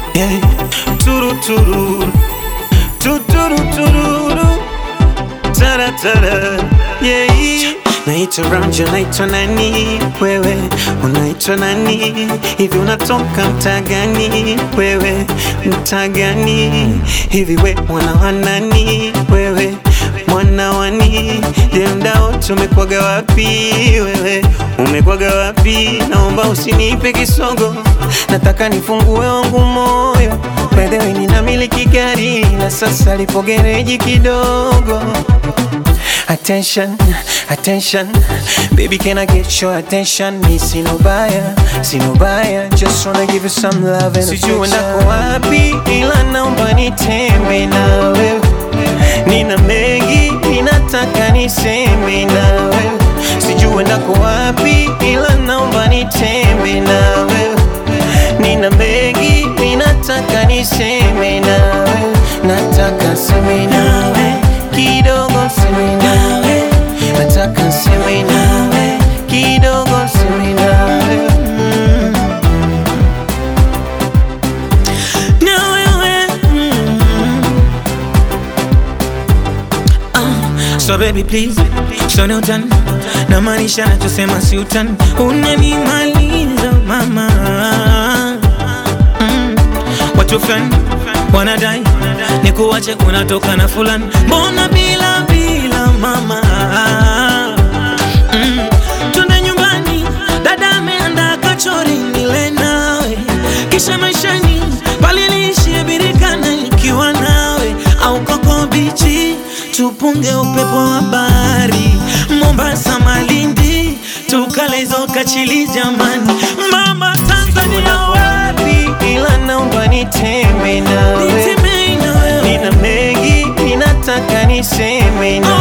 yeah. Turu turu tuturu tururu tara tara yeah. Naitwa Ranja, naitwa nani wewe, unaitwa nani hivi, unatoka mtaa gani wewe, mtaa gani hivi, we mwana wa nani wewe, mwana wani je, mda wote umekwaga wapi wewe, umekwaga wapi? Naomba usinipe kisogo, nataka nifungue wangu moyo. By the way, ninamiliki gari na sasa lipo gereji kidogo Attention, attention, baby, can I get your attention? Me see no buyer, see no buyer, just wanna give you some love and Sijui ndako wapi, ila naomba nitembe na wewe. Nina mengi, ninataka niseme na wewe. Sijui ndako wapi, ila naomba nitembe na wewe. Nina mengi, ninataka niseme na wewe. Nataka seme nawe kidogo, seme nawe. Nataka seme nawe kidogo, seme nawe mm. na wewe mm. Ah, so baby please sone utani na maanisha nachosema si utani unanimaliza mama mm. watu fulani wanadai ni kuwache unatoka na fulani mbona bila bila mama mm. twende nyumbani dada ameandaa kachori nile nawe kisha maishani paliliishie birikana ikiwa nawe au koko bichi tupunge upepo wa bahari mombasa malindi tukalezo kachili jamani mama tanzania wapi ila naomba nitembe nawe, nitemei na wewe nina mengi ninataka niseme na